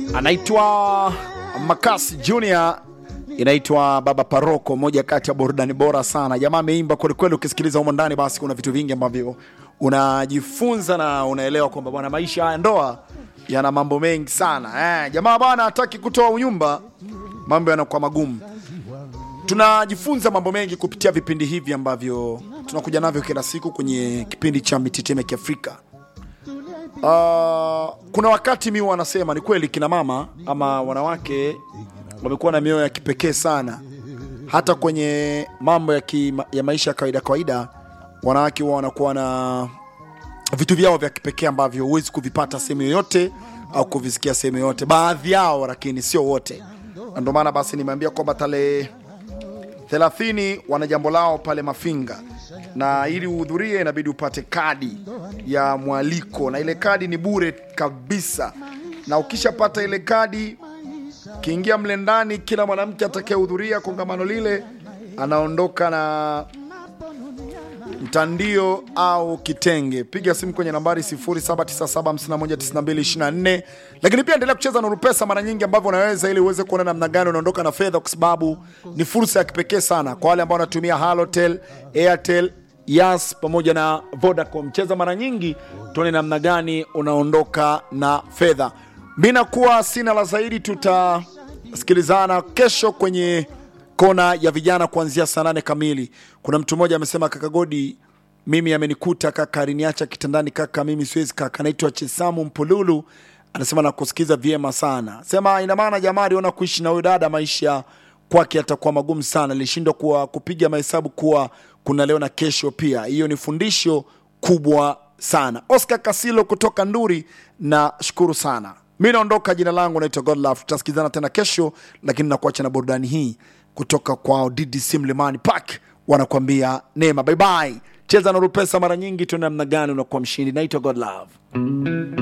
anaitwa Makasi Junior, inaitwa Baba Paroko, moja kati ya burudani bora sana. Jamaa ameimba kwelikweli, ukisikiliza humo ndani, basi kuna vitu vingi ambavyo unajifunza na unaelewa kwamba bwana, maisha ya ndoa yana mambo mengi sana eh. Jamaa bwana hataki kutoa unyumba, mambo yanakuwa magumu. Tunajifunza mambo mengi kupitia vipindi hivi ambavyo tunakuja navyo kila siku kwenye kipindi cha Mitetemeko Kiafrika. Uh, kuna wakati mi wanasema ni kweli, kina mama ama wanawake wamekuwa na mioyo ya kipekee sana, hata kwenye mambo ya, kima, ya maisha ya kawaida kawaida, wanawake huwa wanakuwa na vitu vyao vya kipekee ambavyo huwezi kuvipata sehemu yoyote au kuvisikia sehemu yoyote, baadhi yao, lakini sio wote. Na Ndio maana basi nimeambia kwamba tarehe 30 wana jambo lao pale Mafinga, na ili uhudhurie inabidi upate kadi ya mwaliko, na ile kadi ni bure kabisa. Na ukishapata ile kadi, kiingia mle ndani, kila mwanamke atakayehudhuria kongamano lile anaondoka na mtandio au kitenge. Piga simu kwenye nambari 0797519224, lakini pia endelea kucheza Nuru Pesa mara nyingi ambavyo unaweza, ili uweze kuona namna gani unaondoka na fedha, kwa sababu ni fursa ya kipekee sana kwa wale ambao wanatumia Halotel, Airtel, Yas pamoja na Vodacom. Cheza mara nyingi, tuone namna gani unaondoka na fedha. Mi nakuwa sina la zaidi, tutasikilizana kesho kwenye kona ya vijana kuanzia saa nane kamili. Kuna mtu mmoja amesema, kaka Godi, mimi amenikuta kaka, aliniacha kitandani kaka, mimi siwezi kaka. Anaitwa Chisamu Mpululu, anasema nakusikiza vyema sana. Sema ina maana jamaa aliona kuishi na huyo dada maisha kwake atakuwa magumu sana, alishindwa kuwa kupiga mahesabu kuwa kuna leo na kesho pia. Hiyo ni fundisho kubwa sana. Oscar Kasilo kutoka Nduri, na shukuru sana. Mi naondoka, jina langu naitwa Godlove. Tutasikizana tena kesho, lakini nakuacha na burudani hii kutoka kwao DDC Mlimani Park, wanakuambia neema. Bye bye, cheza na Rupesa mara nyingi, tuone namna gani unakuwa mshindi. Naitwa Godlove.